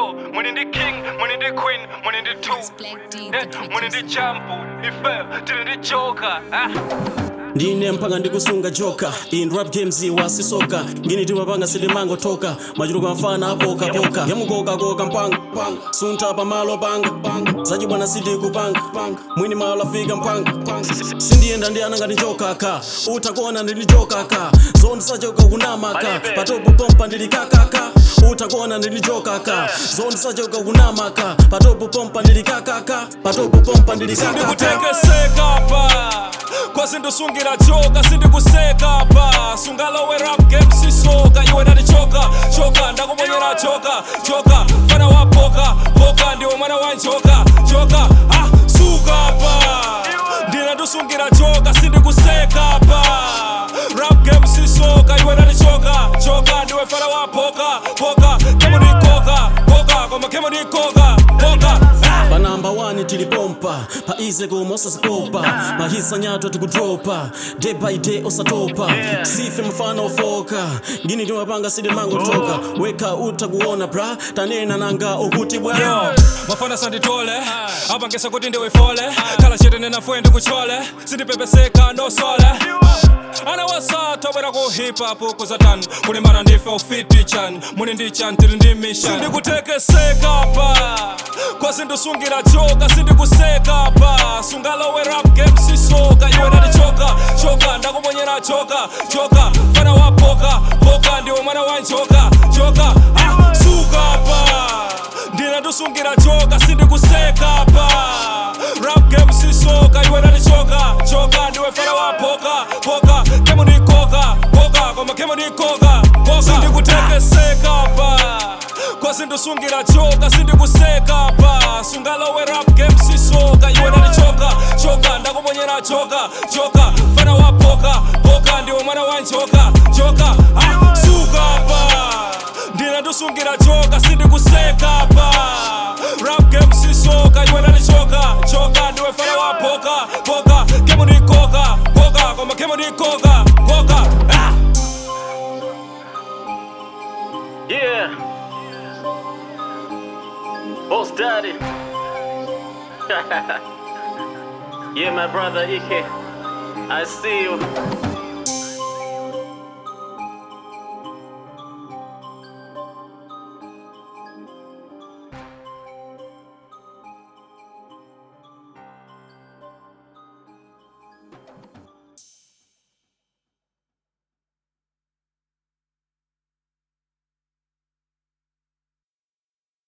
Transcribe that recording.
four mwini ndi king mwini ndi queen mwini ndi two Black D, Eh, the mwini ndi producer. jambo ife tili ndi joka ah. ndine mpanga ndikusunga joka in rap games wasisoka ngini timapanga silimango toka machuluka mfana apokapoka yamukokakoka mpanga sunta pamalo panga zachibwana siti kupanga mwini malo afika mpanga sindiyenda ndi ana ngati njokaka utakuona ndili njokaka zoni sachoka kunamaka patopo pompa ndili kakaka utakuona ndili njokaka zoni sachoka kunamaka patopo pompa ndili kakaka patopo pompa ndili kakaka sindikutekeseka pa kwasindisungira joka sindikuseka pa sungalowe rap game sisoka iwe ndatichoka choka ndakumonyera choka choka mfana wa poka poka ndiwe mwana wa njoka joka ah, suka pa ndine ndisungira joka sindikuseka pa rap game sisoka iwe ndatichoka choka ndiwe mfana wa poka poka kemo ndikoka koka koma kemo ndikoka koka ah. pa namba 1 tilipompa pa ize koma osasipopa mahisa nyato tikudropa day by day osatopa sife mfana ofoka ngini timapanga silimango toka weka utakuona bra tanena nanga ukuti bwa Yo, mafana sanditole apa ngesa kuti ndiwifole khala chete nenafuye ndikuchole sindipepeseka nosole ana wasatobwera ku hip hop kuzatani kulimbana ndife ufiti chan muni ndi chan tili ndi mission sindikutekeseka pa kwasindisungira joka sindikuseka pa sungalowe rap game sisoka iwe ndatichoka choka ndakumonyera choka choka mfana wa poka poka ndiwe mwana wa njoka joka ah, suka pa ndine ndisungira joka sindikuseka pa rap game sisoka iwe ndatichoka choka ndiwe fana wa poka poka kemo ndikoka koka koma kemo ndikoka koka sindikutekeseka pa kwasindisungira joka sindikuseka pa sungalowe rap game sisoka iwe ndatichoka choka ndakumonyera choka choka fana wa poka poka ndiwe mwana wa njoka joka ah, suka pa ndine ndisungira joka sindikuseka pa rap game sisoka iwe ndatichoka choka ndiwe fana wa poka poka kemo ndikoka koka koma kemo ndikoka koka ah. yeah boss daddy yeah my brother ike i see you